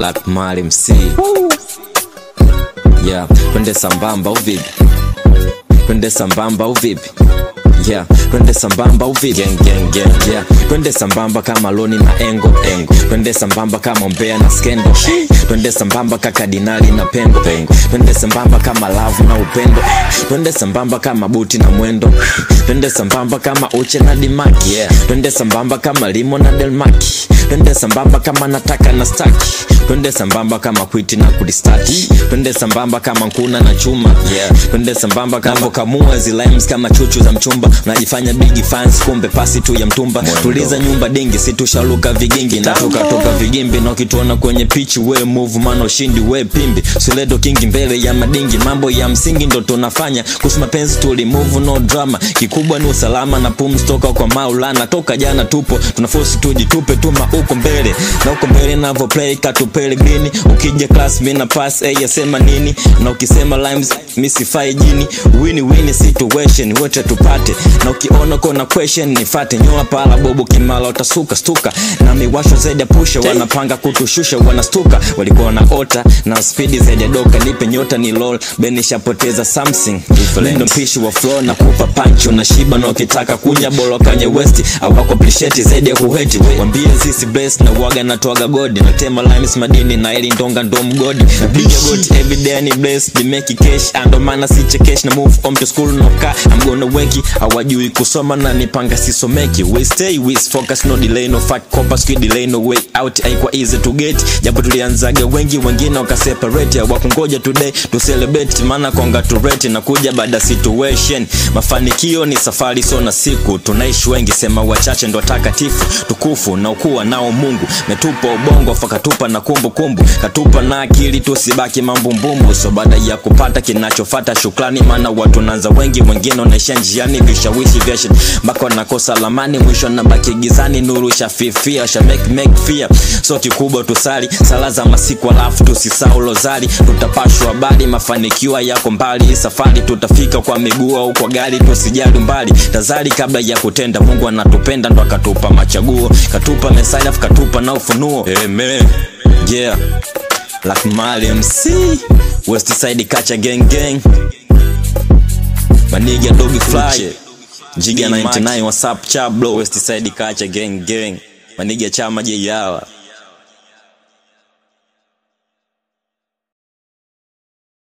Black Mali MC yeah, twende sambamba au vipi? Twende sambamba au vipi? Yeah, twende sambamba au vipi? Gang, gang, gang, yeah. Twende sambamba kama Loni na Engo Engo. Twende sambamba kama Mbea na Skendo. Twende sambamba kaka Dinali na Pengo Pengo. Twende sambamba kama Love na Upendo. Twende sambamba kama Buti na Mwendo. Twende sambamba kama Uche na Dimaki. Yeah. Twende sambamba kama Limo na Delmaki. Twende sambamba kama Nataka na Staki. Twende sambamba kama Kwiti na Kudistati. Twende sambamba kama Nkuna na Chuma. Yeah. Twende sambamba kama kamua zilimes kama chuchu za mchumba. Unajifanya big fans kumbe pasi tu ya mtumba. Tuliza nyumba dingi si tushaluka vigingi na tukatoka vigimbi na ukituona kwenye pitch we move man ushindi we pimbi. Suledo kingi mbele ya madingi mambo ya msingi ndo tunafanya. Kuhusu mapenzi tuli move no drama. Kikubwa ni usalama na pumzi toka kwa Maulana. Toka jana tupo tunaforce tujitupe tuma huko mbele na huko mbele navo play katupele green. Ukija class mimi na pass eh yasema nini na ukisema rhymes mimi sifai jini. Win win situation wote tupate na ukiona kona question nifate nyoa pala bobo kimala utasuka stuka na miwasho zaidi ya pusha wanapanga kutushusha wanastuka walikuwa na ota na spidi zaidi ya doka nipe nyota ni lol benishapoteza something ndo mpishi wa flow na kupa pancho na shiba na ukitaka kunya bolo kanye west awako appreciate zaidi ya kuheti wambie zisi bless na waga na toaga godi na tema limes madini na ili ndonga ndo mgodi napiga goti everyday ni bless the make cash ando maana si cash na move on to school no car I'm gonna wenki hawajui kusoma na nipanga sisomeki we stay with focus no delay no fact copper squid delay no way out haikuwa easy to get japo tulianzaga wengi wengine wakaseparate hawakungoja today to celebrate maana congratulate na kuja baada situation mafanikio ni safari so na siku tunaishi wengi sema wachache ndo takatifu tukufu na ukuwa nao Mungu metupa ubongo fakatupa na kumbukumbu kumbu. katupa na akili tusibaki mambumbumbu so baada ya kupata kinachofata shukrani maana watu nanza wengi wengine wanaishia njiani vishawishi vya shit mpaka wanakosa lamani mwisho nabaki gizani nuru shafifia sha make make fear so kikubwa tusali sala za masiku alafu tusisahau lozari tutapashwa habari mafanikio yako mbali safari tutafika kwa miguu au kwa gari tusijali mbali tazari kabla ya kutenda mungu anatupenda ndo akatupa machaguo katupa message afu katupa na ufunuo amen yeah Black Mali MC West Side Kacha Gang Gang Maniga Doggy Fly Jiga 99 WhatsApp Chablo West Side Kacha Gang Gang Maniga Chama Jeyawa